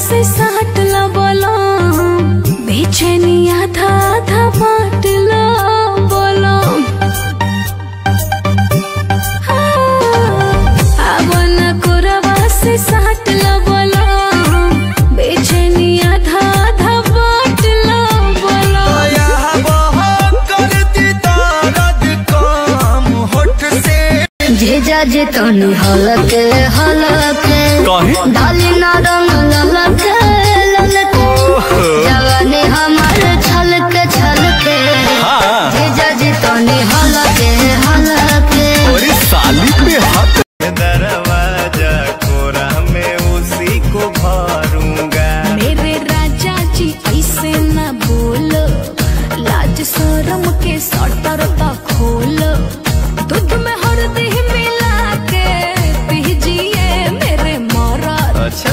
से साट ला बोलो बेचैनी आधा आधा बांट ला बोलो अब न कोरवा से साट ला बोलो बेचैनी आधा आधा बांट ला बोलो भेजा जे तनी हलक हलक डाली ना रंग ललक ललक जवानी हमार छलक छलक भेजा जे तनी हलक हलक दरवाजा कोरा में उसी को भरूंगा मेरे राजा जी ऐसे न बोलो लाज शरम के सटर तक खोलो दूध में हल्दी मिला के पीजिए मेरे मरद अच्छा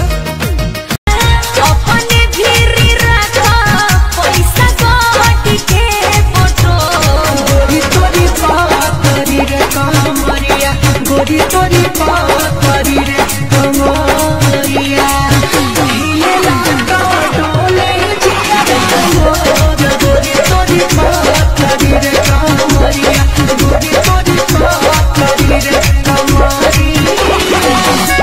अपने भीरी रखा पैसा काट के फोटो गोरी तोरी पापरी रे कमरिया गोरी तोरी पापरी रे कमरिया हिले लागा डोले जिया मोर गोरी तोरी पापरी रे कमरिया गोरी तोरी पापरी रे कमरिया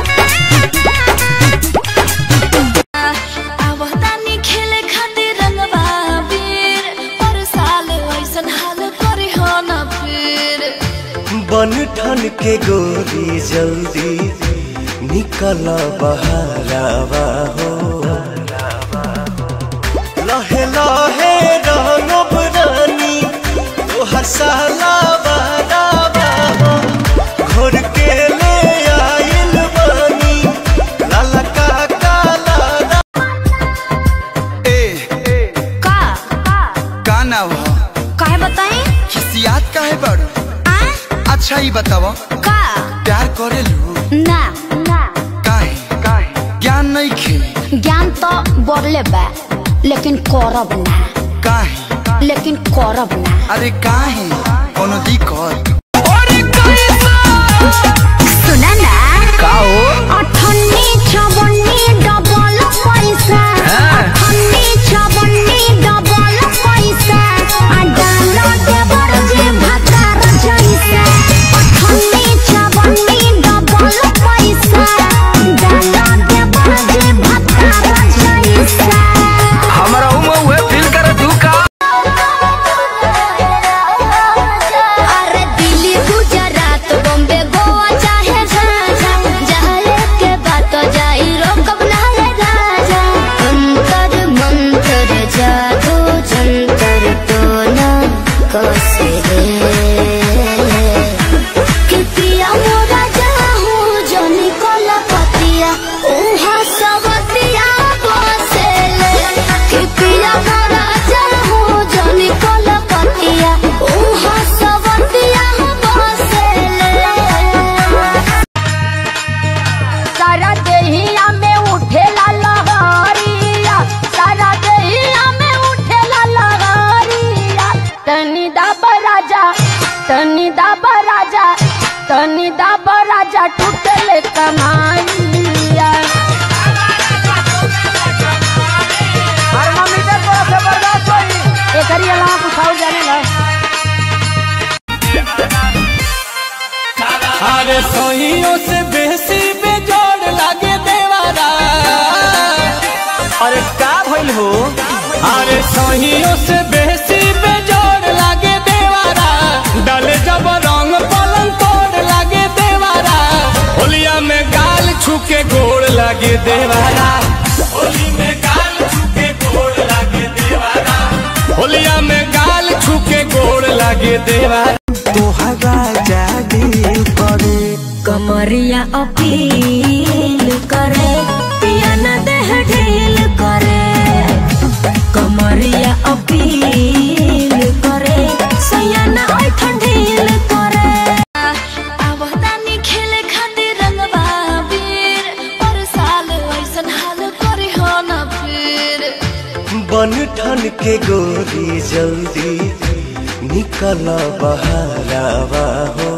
आवतानी खेले खातिर रंगवा बीर पर साल ऐसन हाल करे हो न फिर बन ठन के गोरी जल्दी निकल बहरावा हो लहे लहे रंगब रानी तोहर साला बहरावा हो घोर के ले आइल बानी लाला का काला ए का का ना हो काहे बताई खिसियात काहे बाड़ू आ अच्छा ही बतावा का प्यार करे लू ना ना काहे काहे ज्ञान नहीं खे ज्ञान तो बढ़ले बा लेकिन करब ना काहे लेकिन करब ना अरे काहे कोनो दिक्कत सुना ना का हो अठन्नी छवन्नी डबल पैसा अठन्नी छवन्नी डबल पैसा आ डालो देवर जे भातार जैसा अठन्नी छवन्नी डबल पैसा डालो देवर जे भातार जैसा हमरा उमा उहे फील करे तू का अरे दिल्ली गुजरात बॉम्बे गोवा चाहे झांझा जाए के बात जाई रोकब ना रे राजा अंतर मंतर जादू जंतर तो ना कसे कि पिया मोरा जाहू जो निकल पतिया उहा सवतिया बसेले कि पिया मोरा जाहू जो निकल पतिया उहा सवतिया बसेले सारा देहिया में उठेला लहरिया सारा देहिया में उठेला लहरिया तनी दाबा राजा तनी दाबा राजा तनी दाबा राजा टूटले कमाइया एकरी अलावा कुछ और जाने ला अरे सोहियों से बेसी बेजोड़ लागे देवारा अरे का भइल हो अरे सोहियों से बेसी बेजोड़ लागे देवारा डाले जब रंग पलंग तोड़ लागे देवारा होलिया में गाल छुके गोड़ लागे देवारा होली में गाल छुके गोड़ लागे देवारा होलिया में गाल छुके गोड़ लागे देवारा तोहरा जादी करे कमरिया अपील करे पिया न देह ढील करे कमरिया अपील करे सैया न ऐठन ढील करे आवतानी खेले खातिर रंगवा बीर पर साल ऐसन हाल करे हो न फिर बन ठन के गोरी जल्दी निकल बहरावा हो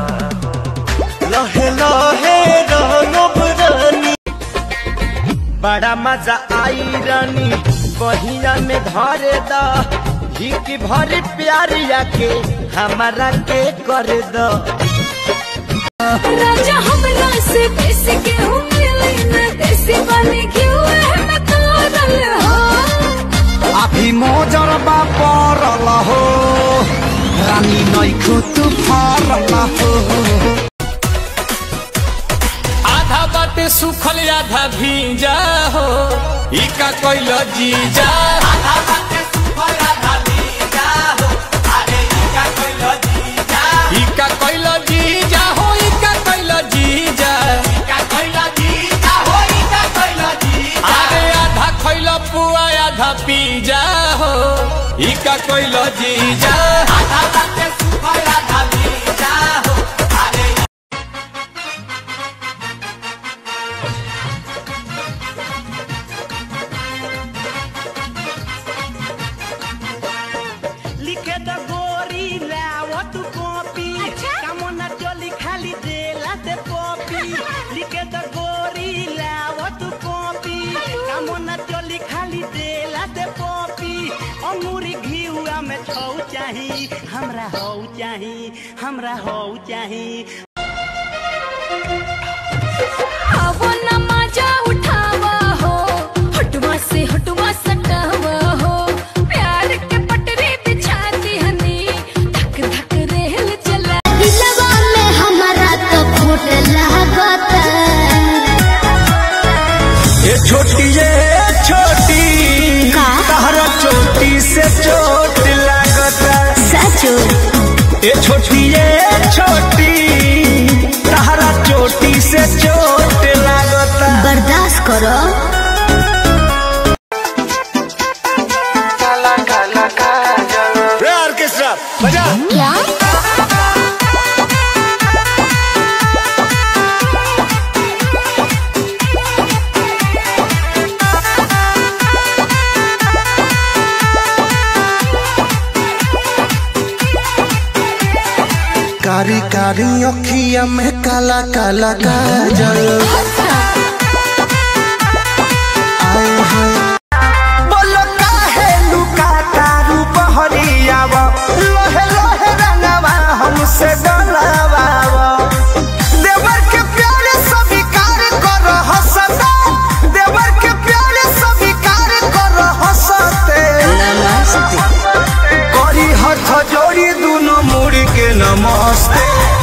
लहे लहे रंगब रानी बड़ा मजा आई रानी बहिया में धरे द हिक भरी प्यारिया के हमारा के कर द राजा हमरा से देसी गेहूं मिले न देसी बने क्यों है मैं तोरल हो अभी मोजर बा परल हो रानी नैखु तू फरल हो आधा बाटे सुखल आधा भीजा हो ई का कोइल जीजा आधा बाटे सुखल आधा भीजा हो अरे ई का कोइल जीजा ई का कोइल जीजा हो ई का कोइल जीजा ई का कोइल जीजा हो ई का कोइल जीजा अरे आधा खइल पुआ आधा पीजा हो ई का कोइल जीजा आधा बाटे सुखल आधा भीजा हो अरे लिखे द गोरी लावत कॉपी कामना चली खाली देला से पॉपी लिखे द गोरी लावत कॉपी कामना चली खाली देला से पॉपी अंगूरी घिउआ में छौ चाही हमरा हौ चाही हमरा हौ चाही आवो न मजा उठावा हो हटवा से हटवा सटावा हो प्यार के पटरी बिछा दी हनी धक धक रेल चला दिलवा में हमारा तो खोट लागत ये छोटी ये छोटी का? तहरा चोटी से चोट लागता सचो ये छोटी ये छोटी तहरा चोटी से चोट लागता बर्दाश्त करो ऑर्केस्ट्रा बजा क्या कारी कारी अखिया में काला काला काजल आए हाय बोलो काहे लुका तारू बहरियावा लोहे लोहे रंगवा हमसे डलावा देवर के प्यारे स्वीकार कर हसता देवर के प्यारे स्वीकार कर हसते करी हाथ जोड़ी दोनों मुड़ के नमस्ते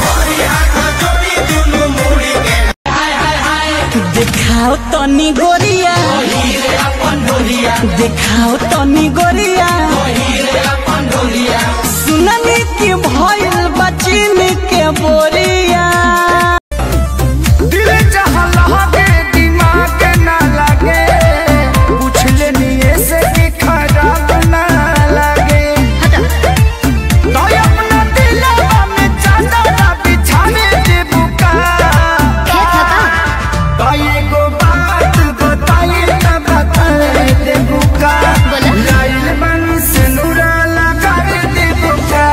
देखाओ तनी गोरिया देखाओ तनी गोरिया सुननी की भइल बचिन के बोरिया दिल जहाँ लगे दिमाग ना लगे पूछ लेनी से कि खराब ना लगे तो अपना दिलवा में चादर बिछाने दे बुका तो एगो बात बताई त बताए दे बुका लाइल बनी से नूरा लगा दे बुका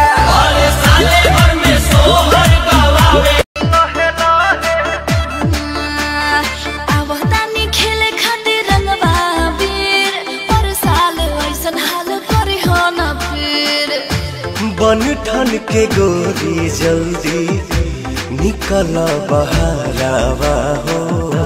आवतानी खेले खातिर रंगवा बीर पर साल ऐसन हाल करी हो न फिर बन ठन के गोरी जल्दी निकल बहरावा हो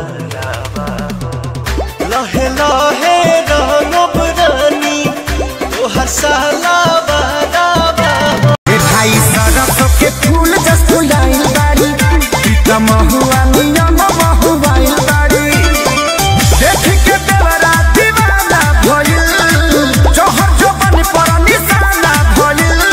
लहे लहे रंगब रानी तोहर साला बहरावा हो भाई सरस के फूल जस फुलाइल बाड़ी सीता महुआ नियम महुआइल बाड़ी देख के देवरा दीवाना भइल जहर जबन पर निशाना भइल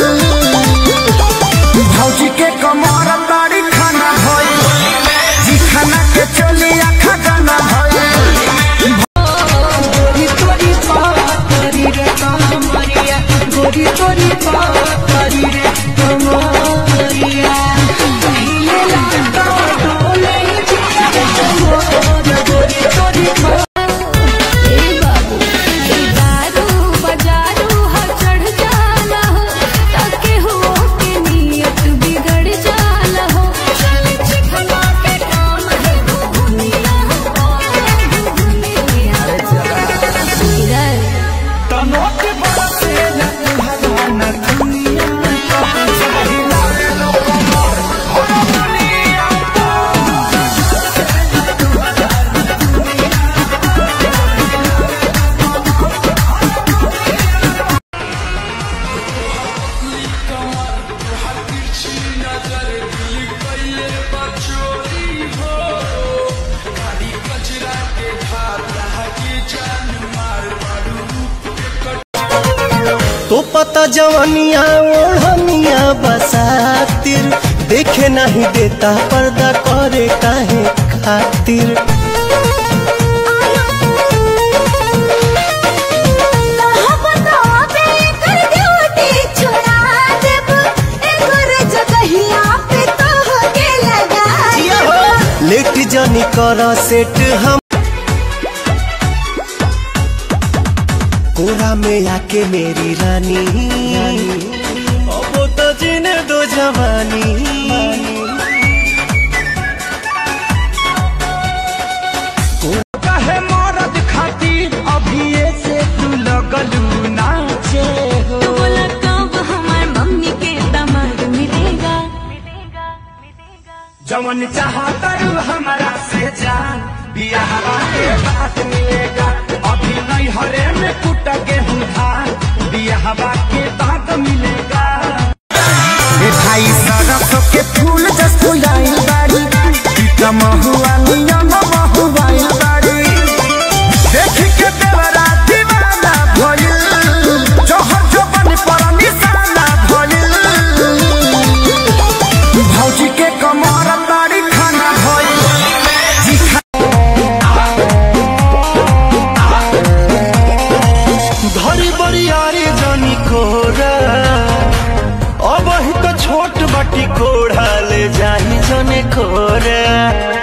भौजी के कमर बाड़ी खाना भइल जी खाना के चली आखा गाना भइल गोरी तोरी पातरी रे कमरिया गोरी तोरी पातरी रे कमरिया पहिले लागा डोले जिया मोर गोरी तोरी ए बाबू ए दारू बजारू हर चढ़ जाला हो ताके हो के नियत बिगड़ जाला तो पता जवानिया ओढ़निया बसातिर देखे नहीं देता पर्दा करे काहे खातिर लेट जानी कर सेट हम कोरा में आके मेरी रानी अब तो जीने दो जवानी कहे मरद खातिर अभी से तू लगलू नाचे हो जवन चाहता हमारा से जान बियाहवा के बात मिलेगा अभी नहीं हरे में कुट गेहूं धान बियाहवा के बाद मिलेगा मिठाई सरसों के फूल जस फुलाइल बाड़ी टीका महुआ नियम महुआइल बाड़ी देख के देवरा दीवाना भइल जोहर जोबन पर निशाना भइल भौजी के कमर बाड़ी खाना भइल जी धरी बरियारी जानी कोरा अब ही तो छोट बटी कोढ़ा ले जाही जने कोरा